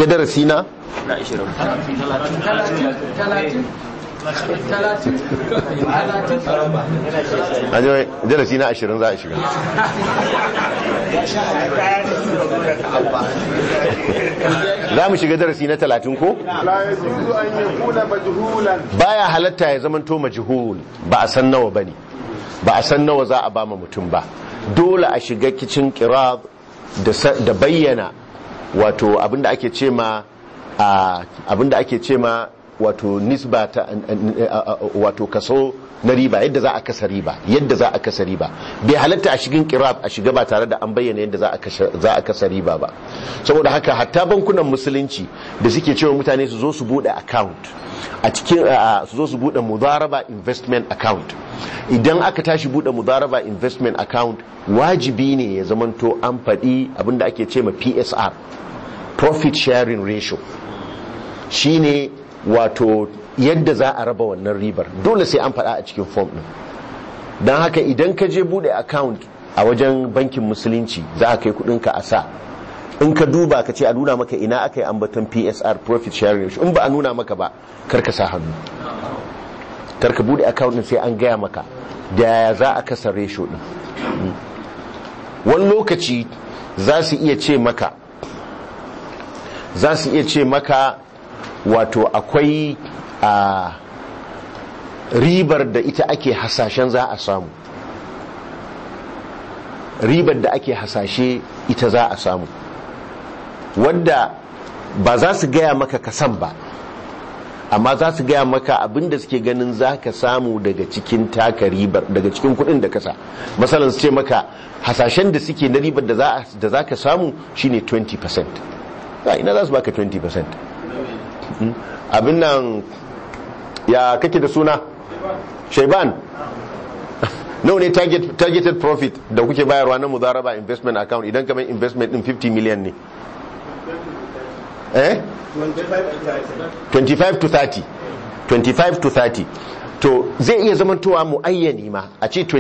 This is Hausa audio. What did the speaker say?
darasi na na 20 a je darasi na ashirin za a shiga za mu shiga darasi na talatin ko لا يجوز أن يكون مجهولا baya halatta ya zamanto majhul ba a san nawa bane ba a san nawa za a bama mutum ba dole a shiga kicin qirab da sa- da bayyana wato abinda ake ce ma a, abinda ake ce ma wato nisba ta wato kaso na riba yadda za a kasa riba yadda za a kasa riba bai halatta a shigin qirab a shiga ba tare da an bayyana yadda za a kashe- za a kasa riba ba saboda haka hatta bankunan musulunci da suke cewa mutane su zo su bude account a cikin a- su zo su bude mudaraba investment account idan aka tashi bude mudaraba investment account wajibi ne ya zamanto an faɗi abinda ake ce ma PSR profit sharing ratio shine wato yadda za a raba wannan ribar dole sai an faɗa a cikin form ɗin don haka idan ka je bude account a wajen bankin musulunci za a kai kudinka a sa in ka duba ka ce a nuna maka ina aka yi ambaton psr profit sharing ratio in ba a nuna maka ba kar ka sa hannu kar ka bude account din sai an gaya maka da yaya za a kasa ratio din Mm. wani lokaci za su iya ce maka za su iya ce maka wato akwai a ribar da ita ake hasashen za a samu ribar da ake hasashe ita za a samu wadda ba za su gaya maka kasan ba amma za su gaya maka abinda suke ganin za ka samu daga cikin taka ribar daga cikin kudin da kasa masalan su ce maka hasashen da suke na ribar da za ka samu shine 20% za ina za su baka 20% Mm. abin nan ya kake da suna shaiban nawa ne target, targeted profit da kuke bayarwa na mudaraba investment account idan kamar investment din 50 million ne eh 25 to 30 25 to 30 to zai iya zamantowa muayyani ma a ce